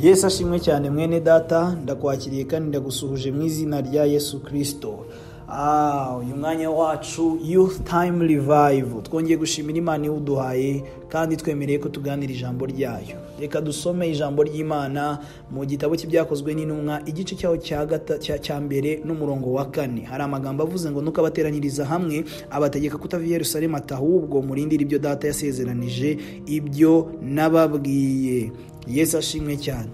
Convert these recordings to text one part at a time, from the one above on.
yesu ashimwe cyane mwene data ndakwakiriye kandi ndagusuhuje mu izina rya yesu kirisito uyu mwanya wacu youth time revive twongeye gushimira imana iwuduhaye kandi twemereye ko tuganira ijambo ryayo reka dusome ijambo ry'imana mu gitabo cy'ibyakozwe n'intumwa igice cyaho cya mbere n'umurongo wa kane hari amagambo avuze ngo nuko abateranyiriza hamwe abategeka kutava i Yerusalemu atahubwo murindire ibyo data yasezeranije ibyo nababwiye yesu ashimwe cyane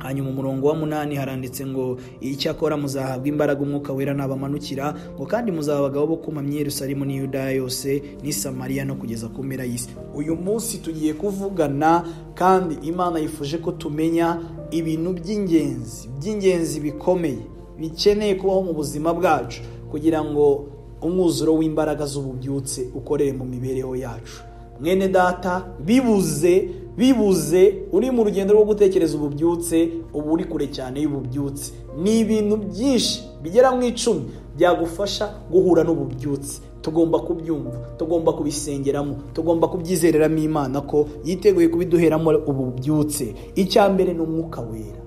hanyuma umurongo wa munani haranditse ngo icyakora muzahabwa imbaraga umwuka wera nabamanukira ngo kandi muzaba abagabo bo kumamya Yerusalemu n'i Yudaya yose n'i Samariya no kugeza ku mpera y'isi uyu munsi tugiye kuvugana kandi imana yifuje ko tumenya ibintu by'ingenzi by'ingenzi bikomeye bikeneye kubaho mu buzima bwacu kugira ngo umwuzuro w'imbaraga z'ububyutse ukorere mu mibereho yacu mwene data bibuze bibuze uri mu rugendo rwo gutekereza ububyutse uba uri kure cyane y'ububyutse ni ibintu byinshi bigera mu icumi byagufasha guhura n'ububyutse tugomba kubyumva tugomba kubisengeramo tugomba kubyizereramo imana ko yiteguye kubiduheramo ububyutse icya mbere ni umwuka wera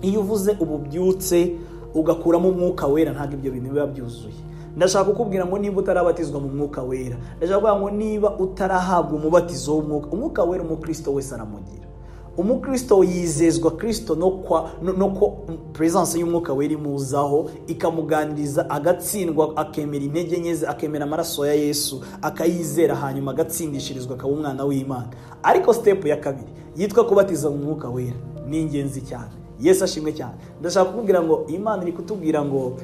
iyo uvuze ububyutse ugakuramo umwuka wera ntabwo ibyo bintu biba byuzuye ndashaka kukubwira ngo niba utarabatizwa mu mwuka wera ndashaka kuvuga ngo niba utarahabwa umubatizo w'umwuka umwuka wera umukristo wese aramugira umukristo yizezwa kirisito no ko peresanse y'umwuka wera imuzaho ikamuganiriza agatsindwa akemera intege nke ze akemera amaraso ya yesu akayizera hanyuma agatsindishirizwa akaba umwana w'imana ariko sitepu ya kabiri yitwa kubatiza mu mwuka wera ni ingenzi cyane yesu ashimwe cyane ndashaka kukubwira ngo imana iri kutubwira ngo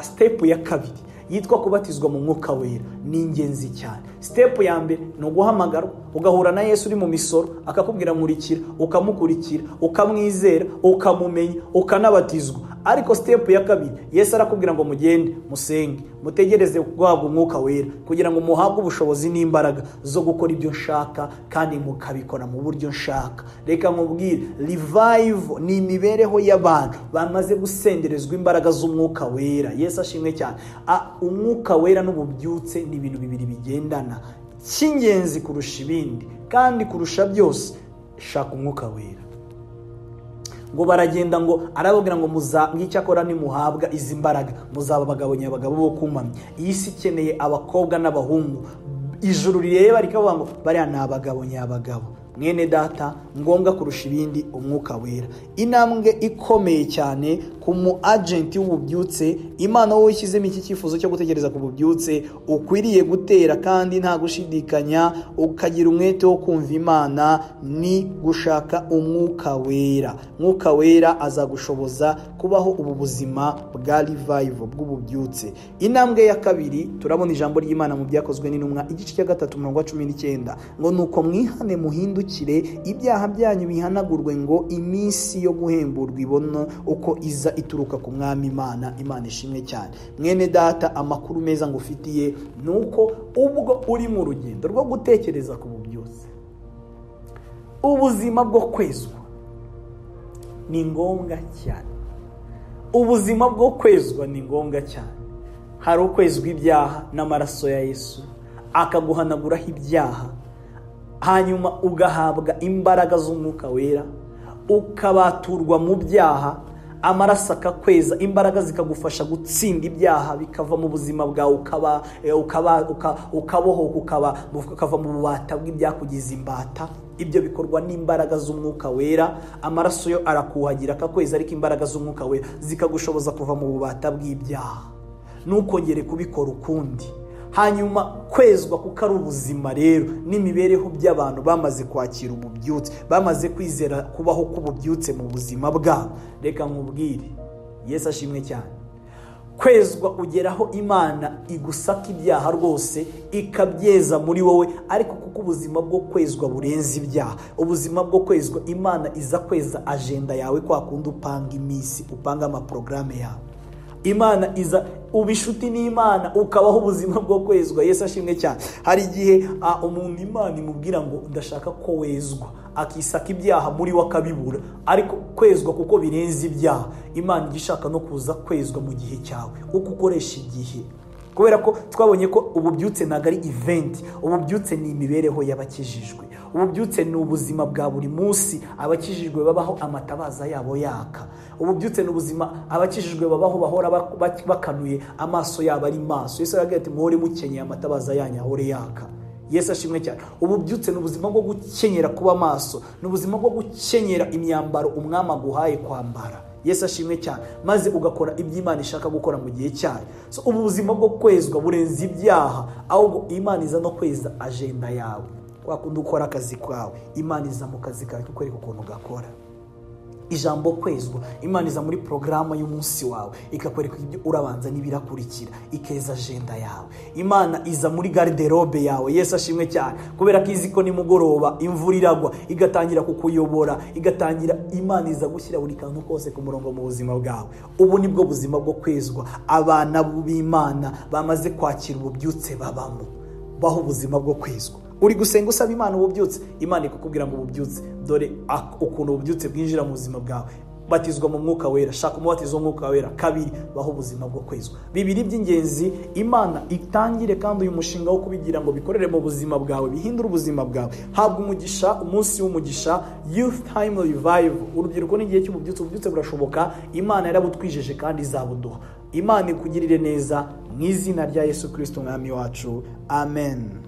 sitepu ya kabiri yitwa kubatizwa mu mwuka wera ni ingenzi cyane sitepu ya mbere ni uguhamagarwa ugahura na yesu uri mu misoro akakubwira nkurikira ukamukurikira ukamwizera ukamumenya ukanabatizwa ariko sitepu ya kabiri yesu arakubwira ngo mugende musenge mutegereze guhabwa umwuka wera kugira ngo muhabwe ubushobozi n'imbaraga zo gukora ibyo nshaka kandi mukabikora mu buryo nshaka reka mubwire rivayivu ni imibereho y'abantu bamaze gusenderezwa imbaraga z'umwuka wera yesu ashimwe cyane umwuka wera n'ububyutse ni ibintu bibiri bigendana cy'ingenzi kurusha ibindi kandi kurusha byose shaka umwuka wera ngo baragenda ngo arababwira ngo nk'icyakora nimuhabwa izi mbaraga muzaba abagabo nyabagabo bo kumamya iyi si ikeneye abakobwa n'abahungu ijuru rireba rikavuga ngo bariya ni abagabo nyabagabo mwene data ngombwa kurusha ibindi umwuka wera intambwe ikomeye cyane ku mu agenti w'ububyutse imana wowe ushyizemo iki cyifuzo cyo gutegereza ku bubyutse ukwiriye gutera kandi nta gushidikanya ukagira umwete wo kumva imana ni gushaka umwuka wera umwuka wera azagushoboza kubaho ubu buzima bwa rivayivu bw'ububyutse intambwe ya kabiri turabona ijambo ry'imana mu byakozwe n'intumwa igice cya gatatu umurongo wa cumi n'icyenda ngo ni uko mwihane muhinduke ibyaha byanyu bihanagurwe ngo iminsi yo guhemburwa ibona uko iza ituruka ku mwami imana imana ishimwe cyane mwene data amakuru meza ngufitiye ni uko ubwo uri mu rugendo rwo gutekereza ku bubyutse ubuzima bwo kwezwa ni ngombwa cyane ubuzima bwo kwezwa ni ngombwa cyane hari ukwezwa ibyaha n'amaraso ya yesu akaguhanaguraho ibyaha hanyuma ugahabwa imbaraga z'umwuka wera ukabaturwa mu byaha amaraso akakweza imbaraga zikagufasha gutsinda ibyaha bikava mu buzima bwawe ukabohoka ukava mu bubata bw'ibyakugize imbata ibyo bikorwa n'imbaraga z'umwuka wera amaraso yo arakuhagira akakweza ariko imbaraga z'umwuka wera zikagushoboza kuva mu bubata bw'ibyaha ntukongere kubikora ukundi hanyuma kwezwa kuko ari ubuzima rero n'imibereho by'abantu bamaze kwakira ububyutse bamaze kwizera kubaho k'ububyutse mu buzima bwabo reka nkubwire yesu ashimwe cyane kwezwa ugeraho imana igusaka ibyaha rwose ikabyeza muri wowe ariko kuko ubuzima bwo kwezwa burenze ibyaha ubuzima bwo kwezwa imana iza kweza ajenda yawe kwa kundi upanga iminsi upanga amaporogaramu yawe imana iza uba inshuti n'imana ukabaho ubuzima bwo kwezwa yesu ashimwe cyane hari igihe umuntu imana imubwira ngo ndashaka ko wezwa akisaka ibyaha muri we akabibura ariko kwezwa kuko birenze ibyaha imana ijya ishaka no kuza kwezwa mu gihe cyawe uko ukoresha igihe kubera ko twabonye ko ububyutse ntabwo ari iventi ububyutse ni imibereho y'abakijijwe ububyutse ni ubuzima bwa buri munsi abakijijwe babaho amatabaza yabo yaka ububyutse ni ubuzima abakijijwe babaho bahora bak- bak- bakanuye amaso yabo ari maso yesu aravuga ati muhore mukenyeye amatabaza yanyu ahore yaka yesu ashimwe cyane ububyutse ni ubuzima bwo gukenyera kuba maso ni ubuzima bwo gukenyera imyambaro umwami aguhaye kwambara yesu ashimwe cyane maze ugakora ibyo imana ishaka gukora mu gihe cyayo so ubu buzima bwo kwezwa burenze ibyaha ahubwo imana iza no kweza ajenda yawe kwa kundi ukora akazi kawe imana iza mu kazi kawe ikakwereka ukuntu ugakora ijambo kwezwa imana iza muri porogaramu y'umunsi wawe ikakwereka ibyo urabanza n'ibirakurikira ikeza ajenda yawe imana iza muri gariderobe yawe yesu ashimwe cyane kubera ko izi ko nimugoroba imvura iragwa igatangira kukuyobora igatangira imana iza gushyira buri kantu kose ku murongo mu buzima bwawe ubu nibwo buzima bwo kwezwa abana b'imana bamaze kwakira ububyutse babamo baho ubuzima bwo kwezwa uri gusenga usaba imana ububyutse imana ikakubwira ngo ububyutse dore ak- ukuntu ububyutse bwinjira mu buzima bwawe batizwa mu mwuka wera shaka umubatizo w'umwuka wera kabiri baho ubuzima bwo kwezwa bibiri by'ingenzi imana itangire kandi uyu mushinga wo kubigira ngo bikorere mu buzima bwawe bihindure ubuzima bwawe habwa umugisha umunsi w'umugisha youth time revival urubyiruko ni igihe cy'ububyutse ububyutse burashoboka imana yarabutwijeje kandi izabuduha imana ikugirire neza mu izina rya yesu kirisito umwami wacu amen